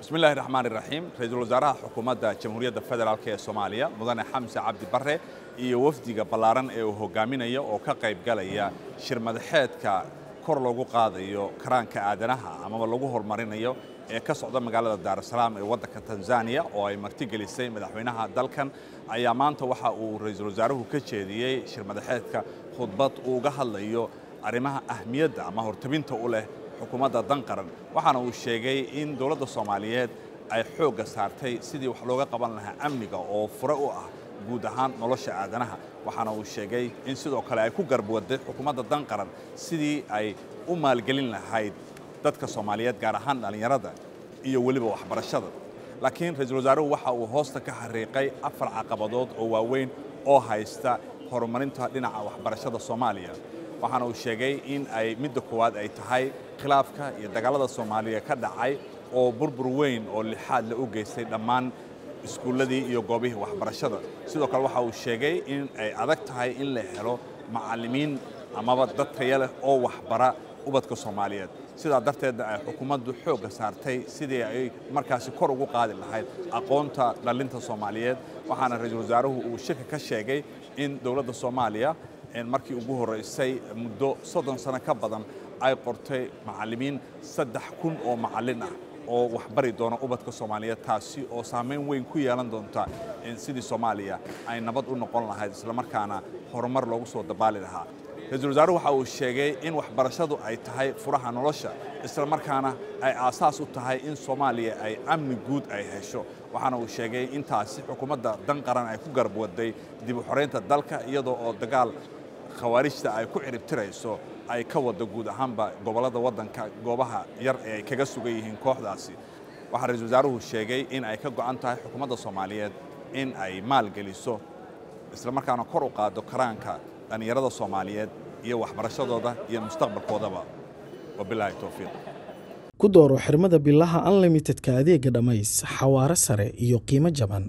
bismillahi raxmaan iraxiim ra-iisul wasaaraha xukuumadda jamhuuriyadda federaalk ee soomaaliya mudane xamse cabdi barre iyo wafdiga ballaaran ee uu hogaaminayo oo ka qayb galaya shir madaxeedka kor loogu qaadayo karaanka aadanaha amaba lagu horumarinayo ee ka socda magaalada daarusalaam ee waddanka tanzaniya oo ay martigelisay madaxweynaha dalkan ayaa maanta waxa uu ra-iisul wasaaruhu ka jeediyey shir madaxeedka khudbad uu uga hadlayo arrimaha ahmiyadda ama hortabinta u leh xukuumadda dan qaran waxaana uu sheegay in dowladda soomaaliyeed ay xoogga saartay sidii wax looga qaban lahaa amniga oo fure u ah guud ahaan nolosha aadanaha waxaana uu sheegay in sidoo kale ay ku garbuwaday xukuumadda dan qaran sidii ay u maalgelin lahayd dadka soomaaliyeed gaar ahaan dhallinyarada iyo weliba waxbarashada laakiin ra-iisul wasaaruhu waxa uu hoosta ka xariiqay afar caqabadood oo waaweyn oo haysta horumarinta dhinaca waxbarashada soomaaliya waxaana uu sheegay in ay midda koowaad ay tahay khilaafka iyo dagaalada soomaaliya ka dhacay oo burbur weyn oo lixaad la u geystay dhammaan iskuulladii iyo goobihii waxbarashada sidoo kale waxa uu sheegay in ay adag tahay in la helo macallimiin amaba dad taya leh oo waxbara ubadka soomaaliyeed sidaa darteedna ay xukuumaddu xoogga saartay sidii ay markaasi kor ugu qaadi lahayd aqoonta dhallinta soomaaliyeed waxaana ra-iisul wasaaruhu uu shirka ka sheegay in dowladda soomaaliya markii ugu horraysay muddo soddon sano ka badan ay qortay macallimiin saddex kun oo macallin ah oo waxbari doona ubadka soomaaliyeed taasi oo saamayn weyn ku yeelan doonta sidii soomaaliya ay nabad u noqon lahayd islamarkaana horumar loogu soo dabaali lahaa ra-iisul wasaaruhu waxa uu sheegay in waxbarashadu ay tahay furaha nolosha islamarkaana ay aasaas u tahay in soomaaliya ay amni guud ay hesho waxaana uu sheegay intaasi xukuumadda dan qaran ay ku garabwaday dib u xoraynta dalka iyadoo oo dagaal khawaarijta ay ku ciribtirayso ay ka wada guud ahaanba gobollada waddanka goobaha yar ee ay kaga sugan yihiin kooxdaasi waxaa ra-iisul wasaaruhu sheegay in ay ka go'an tahay xukuumadda soomaaliyeed in ay maalgeliso islamarkaana kor u qaado karaanka dhallinyarada soomaaliyeed iyo waxbarashadooda iyo mustaqbalkoodaba wabilaahi towfiiq ku dooro xirmada bilaha unlimitedka adeega dhammays xawaare sare iyo qiimo jaban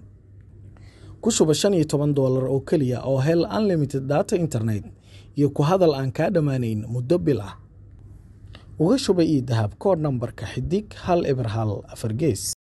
ku shuba shan iyo toban doolar oo keliya oo hel unlimited data internet iyo ku hadal aan kaa dhammaanayn muddo bil ah uga shuba io dahab koodh nambarka xidig hal eber hal afar gees